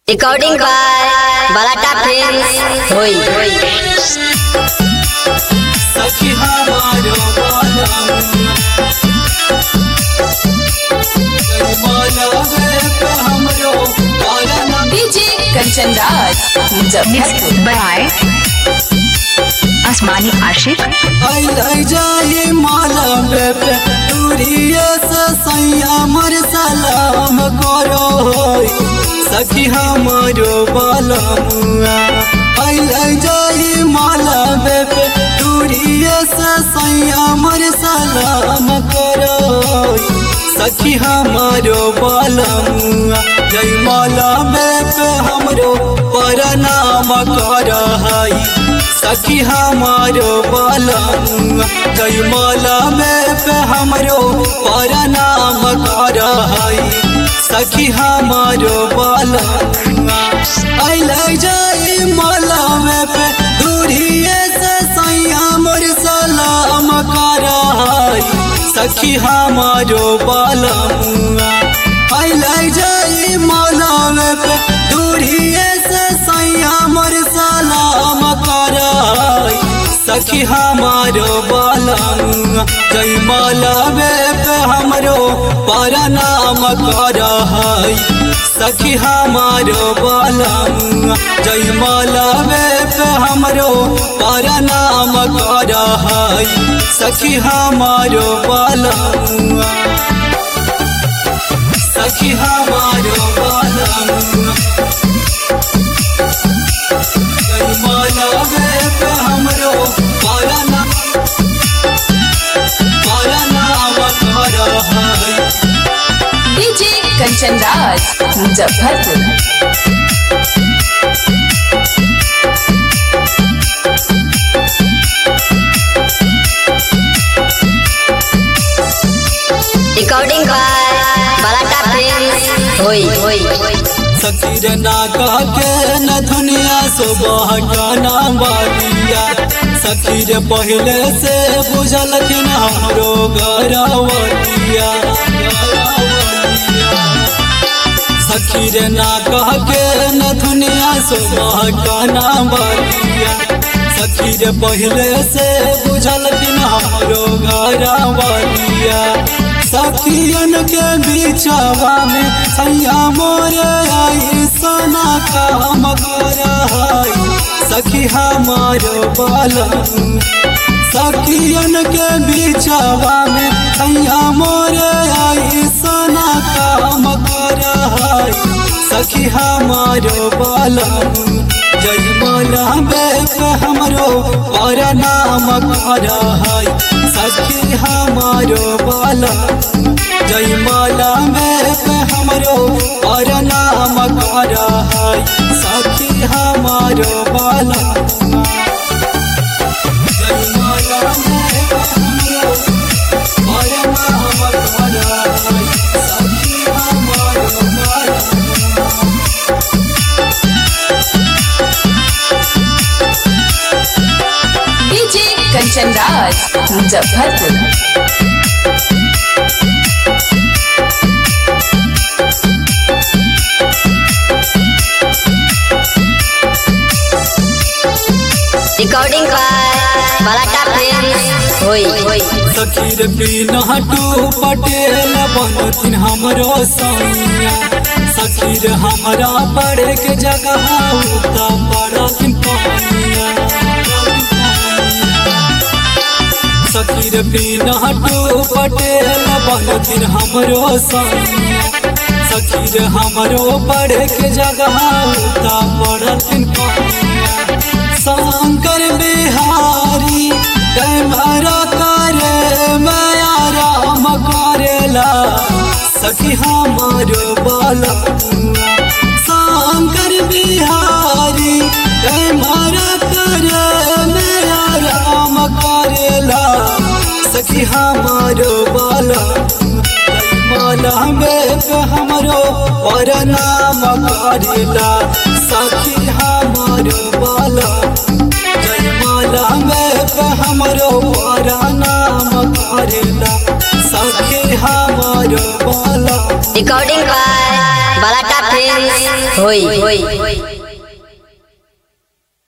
recording by बलाटा films होई सखी हमारो बालम माला पे हमरो बालम डीजे कंचन राज मुजफ्फरपुर बाय आसमानी आशिक आई लाई जाए माला पे दूरिये से सैया मर सलाम करो होई सखी हमारो बालमुआ आई लाई जाए माला पे दूरिये से सैया मर सलाम करो होई सखी हमारो बालमुआ जय माला में पे हमरो परनाम कर हई सखी हमारो बालमुआ जय माला में पे हमरो परनाम कर हई सखी हमारो बालमुआ अइले जाई माला में पे दूरिये से सैया मोर सलाम कर हई सखी हमारो बालमुआ अइले जाई माला में पे दूरिये से सैया मोर सलाम कर हई सखी हमारो बालमुआ जय माला में पे हमरो परनाम कर हई सखी हमारो बालमुआ जय माला में पे हमरो परनाम कर हई सखी हमारो बालमुआ सखी हमारो बालमुआ जय माला में पे हमरो परनाम परनाम कर हई DJ Kanchan Raj Muzaffarpur recording by बलाटा फिल्म्स होई सकीर नागा के न दुनिया सुबह गाना बालिया सकीर पहले से बुझल कि हमरो गरवलिया सकीर नागा के न दुनिया सुबह गाना बालिया सकीर पहले से बुझल कि हमरो गरवलिया सखियन के बीचवा में सैया मोरे आई सोना काम कर सखी हमारो बालम सखियन के बीचवा में सैया मोरे आई सोना काम कर सखी हमारो बालम जय माला बेक हमरो और नाम कर सखी हमारो बाला जय माला बेक हमरो और नाम कर सखी हमारो बाला जय माला बेक हमरो और नाम कर सखी हमारो बाला DJ Kanchan Raj Muzaffarpur recording by बलाटा फिल्म्स होई सखीर बिना टू पटेल बनथिन हमरो सैया सखीर हमरा पड़े के जगह उता पड़थिन पानिया सखीर बिना टू पटेल बनथिन हमरो सैया सखीर हमरो पड़े के जगह उता पड़थिन पानिया शंकर बिहारी कैमरा करे माया राम करेला सखी हमारो बाला शंकर बिहारी कैमरा करे माया राम करेला सखी हमारो बाला माला में हमरो और नाम करेला सखी हमारो बाला जय माला में हमरो और नाम करेला सखी हमारो बाला रिकॉर्डिंग बाय बलाटा फिल्म होई